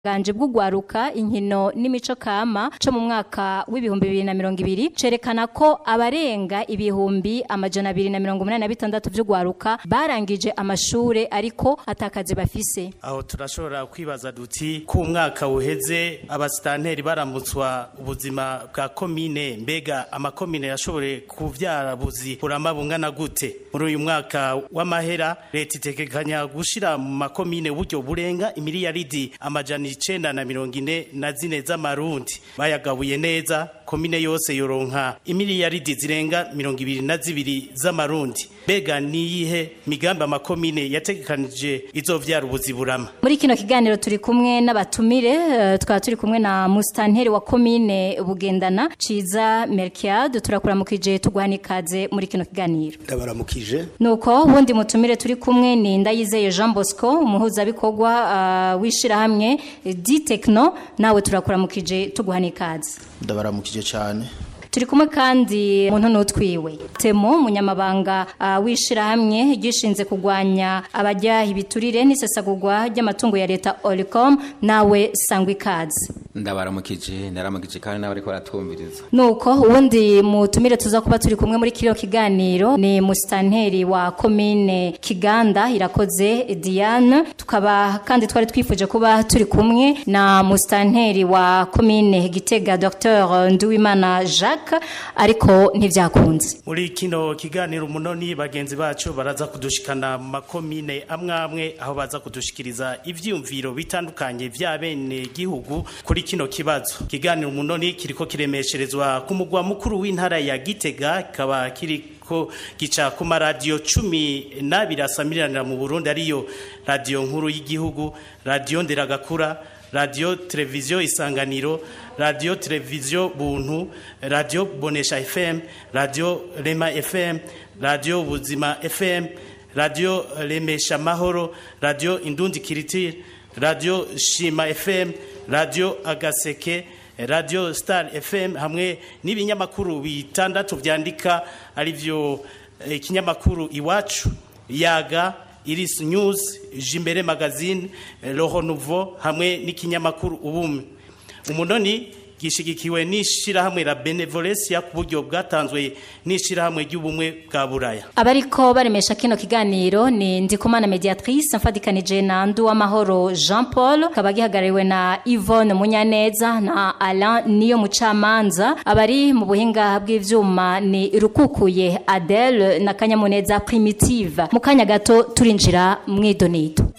ganje bw'ugwaruka inkino n'imico kama co mu mwaka w'ibihumbi bibiri na mirongo ibiri cerekana ko abarenga ibihumbi amajana abiri na mirongo umunani na bitandatu vy'ugwaruka barangije amashure ariko atakazi bafise aho turashobora kwibaza duti ko umwaka uheze abasitanteri baramutswa ubuzima bwa komine mbega amakomine yashoboye kuvyara buzi burama bungana gute muri uyu mwaka w'amahera leta itekekanya gushira mu makomine uburyo burenga imiliyaridi amajana icenda na mirongo ine na zine z'amarundi bayagabuye neza komine yose yoronka imiliyaridi zirenga mirongo ibiri na zibiri z'amarundi mbega niyihe migambi amakomine yategekanije izovyara ubuzi burama muri kino kiganiro turi kumwe n'abatumire uh, tukaba turi kumwe na musitanteri wa komine bugendana ciza merkiade turakuramukije tuguhana ikaze muri kino kiganiro ndabaramukije nuko wundi mutumire turi kumwe ni ndayizeye jean bosco umuhuzabikorwa uh, w'ishirahamwe di tekno nawe turakuramukije tuguhana ikaze ndabaramukije cyane turi kumwe kandi umuntu n'utwiwe temo umunyamabanga uh, w'ishirahamwe gishinze kugwanya abajya ibiturire n'isesagurwa ry'amatungo ya leta Olicom nawe sangwa ikaze ndabaramukije ndaramukije kandi n'abari baratwumviriza nuko ubundi mutumire tuza kuba turi kumwe muri kino kiganiro ni musitanteri wa komine kiganda irakoze diane tukaba kandi twari twifuje kuba turi kumwe na musitanteri wa komine gitega dr nduwimana jacques ariko ntibyakunze muri kino kiganiro umunoni bagenzi bacu baraza kudushikana mu makomine amwe amwe aho baza kudushikiriza ivyumviro bitandukanye vya bene gihugu kuri kino kibazo kiganiro umunoni kiriko kiremesherezwa ku mugwa mukuru w'intara ya Gitega kaba kiriko gica ku maradiyo cumi n'abiri asamiranira mu Burundi ariyo radiyo nkuru y'igihugu radiyo nderagakura radiyo televiziyo isanganiro radiyo televiziyo buntu radiyo bonesha fm radiyo rema fm radiyo buzima fm radiyo remesha mahoro radiyo indundi kiritire radiyo shima fm radiyo agaseke radiyo star fm hamwe n'ibinyamakuru bitandatu byandika arivyo ikinyamakuru iwacu yaga iris news jimbere magazine roho nouveau hamwe n'ikinyamakuru ubumwe umunoni gishigikiwe n'ishirahamwe la benevolencia ku buryo bwatanzwe n'ishirahamwe ry'ubumwe bwa buraya abariko baremesha kino kiganiro ni ndikumana mediatrice mfadikanije na ndu w'amahoro jean paul kaba gihagarariwe na yvonne munyaneza na alain niyo mucamanza abari mu buhinga bw'ivyuma ni rukukuye adele na kanyamuneza primitive mu kanya gato turinjira mw'idonido